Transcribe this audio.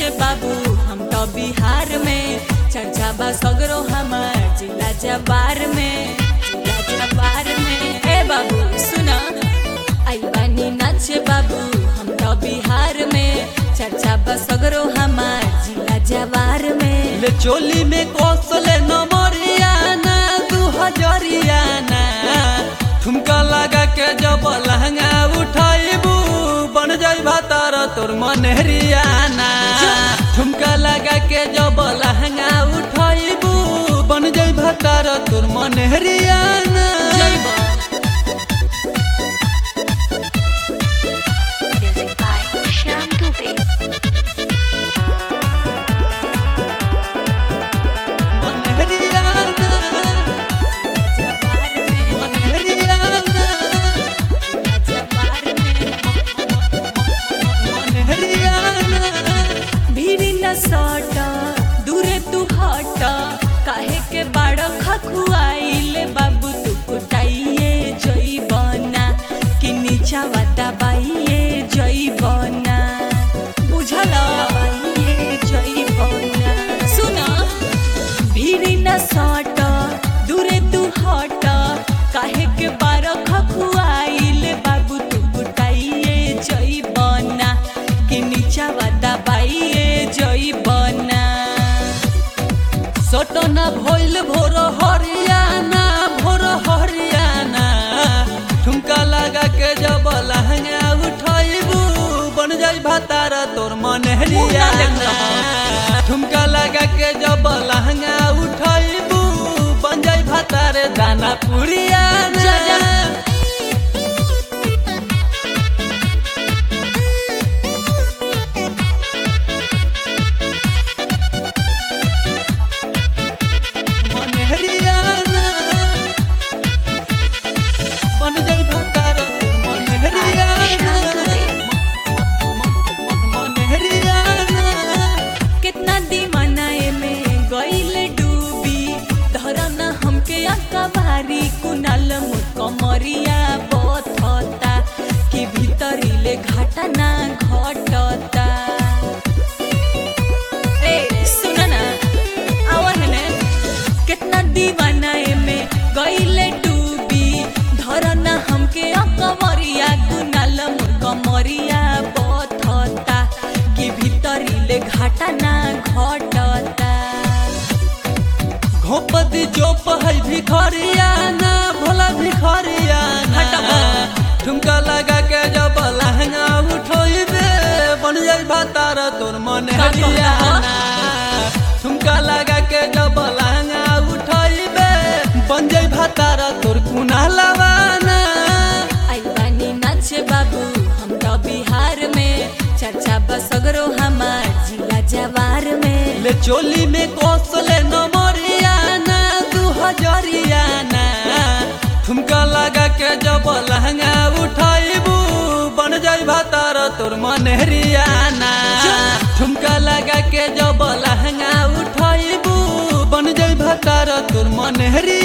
नाचे बाबू हम तो बिहार में चर्चा बा सगरो हमार जिला जबार में जिला जबार में ए बाबू सुना आई बानी नाचे बाबू हम तो बिहार में चर्चा बा सगरो हमार जिला जबार में ले चोली में कौशले नमरियाना दू हजरियाना ठुमका लगा के जब लहंगा उठाइबू बन जाई भातार तोर मनहरियाना ठुमका लगा के जब लहंगा उठाइबू बन जाई भातार तोर मनहरियाना जइबा Music by Shyam Dubey. मनहरियाना जबार में मनहरियाना जबार में मनहरियाना भीड़ न सट दूरे तू हट काहे के बाड़ खखुआइले बाबू तू कुटाइए जइबना कि नीचा वाता बाइए जइबना बुझल बाइए जइबना सुन भीड़ न सट दूरे तू हट काहे के बाड़ खखुआइले बाबू तू कुटाइए जइबना कि नीचा वाता बाइए जइबना सटना भइल भोर हरियाना भोर हरियाना ठुमका लगा के जब लहंगा उठाइबू बन जाई भातार तोर मनहरियाना ठुमका लगा के जब लहंगा उठाइबू बन जाई भातार दाना पुरियाना जा, जा। मनहरियाना बन जाई भातार तोर मनहरियाना मनहरियाना कितना दीवाना में गईल डूबी धरन हमके अक्का भारी कुनाल कमरिया बथता कि भीतरीले घाटा ना घटता ए सुन ना आवन ने कितना दीवाना में गईले डूबी धरना हमके अकमरिया कुनाल कमरिया बथता कि भीतरीले घाटा ना घटता घोपदी चोप है भिखरियाना भोला भिखरियाना हटबा। ठुमका लगा के जब लहंगा उठोइबे बन जाई भातार तोर मन का कहता? हरियाना ठुमका लगा के जब लहंगा उठोइबे बन जाई भातार तोर कुना लवाना आई बानी नाचे बाबू हम तो बिहार में चर्चा बसगरो हमार जिला जवार में ले चोली में कौशले नमरियाना दू हजरियाना ठुमका लगा के जब लहंगा उठाइबू बन जाई भातार तोर मनहरियाना ठुमका लगा के जब लहंगा उठाइबू बन जाई भातार तोर मनहरियाना